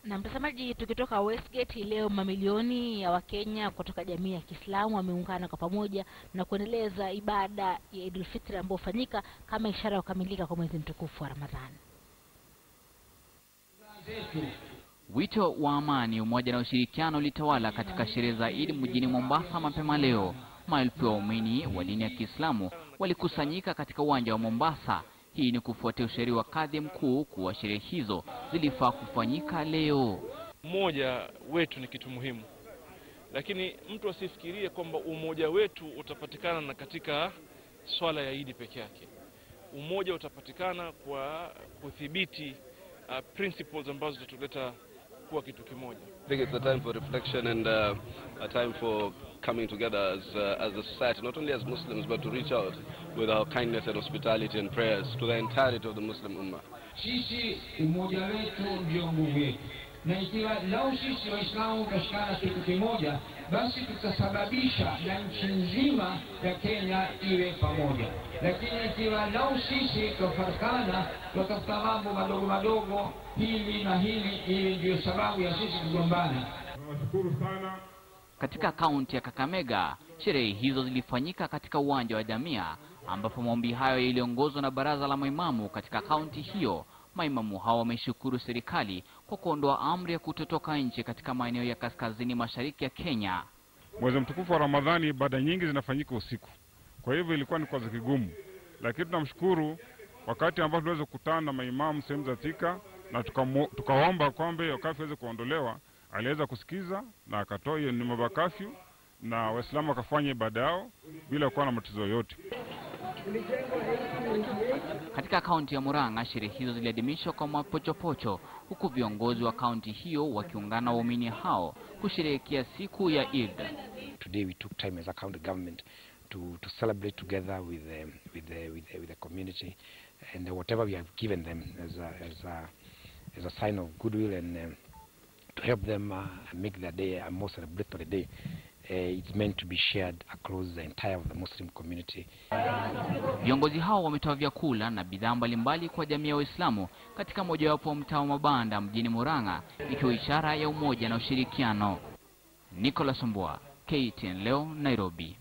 Na mtazamaji, tukitoka Westgate hii leo, mamilioni ya Wakenya kutoka jamii ya Kiislamu wameungana kwa pamoja na kuendeleza ibada ya Idul Fitri ambayo hufanyika kama ishara ya kukamilika kwa mwezi mtukufu wa Ramadhani. Wito wa amani, umoja na ushirikiano ulitawala katika sherehe za Eid mjini Mombasa mapema leo. Maelfu ya waumini wa dini ya Kiislamu walikusanyika katika uwanja wa Mombasa. Hii ni kufuatia ushauri wa kadhi mkuu kuwa sherehe hizo zilifaa kufanyika leo. Umoja wetu ni kitu muhimu, lakini mtu asifikirie kwamba umoja wetu utapatikana na katika swala ya Idi peke yake. Umoja utapatikana kwa kudhibiti uh, principles ambazo zitatuleta kuwa kitu kimoja. I think it's a time for reflection and uh, a time for coming together as, uh, as a society, not only as Muslims, but to reach out with our kindness and hospitality and prayers to the entirety of the Muslim Ummah. Sisi umoja wetu ndio nguvu yetu, na ikiwa lau sisi Waislamu tutashikana kitu kimoja, basi tutasababisha na nchi nzima ya Kenya iwe pamoja. Lakini ikiwa lau sisi tutafarikana, tutatafuta mambo madogo madogo, hili na hili, ili ndiyo sababu ya sisi kugombana. Nawashukuru sana Katika kaunti ya Kakamega, sherehe hizo zilifanyika katika uwanja wa Jamia, ambapo maombi hayo yaliongozwa na baraza la maimamu katika kaunti hiyo. Maimamu hao wameshukuru serikali kwa kuondoa amri ya kutotoka nje katika maeneo ya kaskazini mashariki ya Kenya. mwezi mtukufu wa Ramadhani, ibada nyingi zinafanyika usiku, kwa hivyo ilikuwa ni kwazo kigumu, lakini tunamshukuru wakati ambapo tuliweza kukutana na maimamu sehemu za Thika na tukamu- tukaomba kwamba hiyo kafyu iweze kuondolewa, aliweza kusikiza na akatoa hiyo ni mambo ya kafyu na Waislamu wakafanya ibada yao bila kuwa na matatizo yoyote. Katika kaunti ya Murang'a, sherehe hizo ziliadhimishwa kwa mapochopocho, huku viongozi wa kaunti hiyo wakiungana na waumini hao kusherehekea siku ya Eid. today we took time as a county government to, to celebrate together with the, with the, with the, with the community and whatever we have given them as a, as a, as a sign of goodwill and um, to help them uh, make their day a more celebratory day. Uh, it's meant to be shared across the entire of the Muslim community. Viongozi hao wametoa vyakula na bidhaa mbalimbali kwa jamii ya Waislamu katika mojawapo wa mtaa wa mabanda mjini Murang'a, ikiwa ishara ya umoja na ushirikiano. Nicholas Mbwa, KTN leo, Nairobi.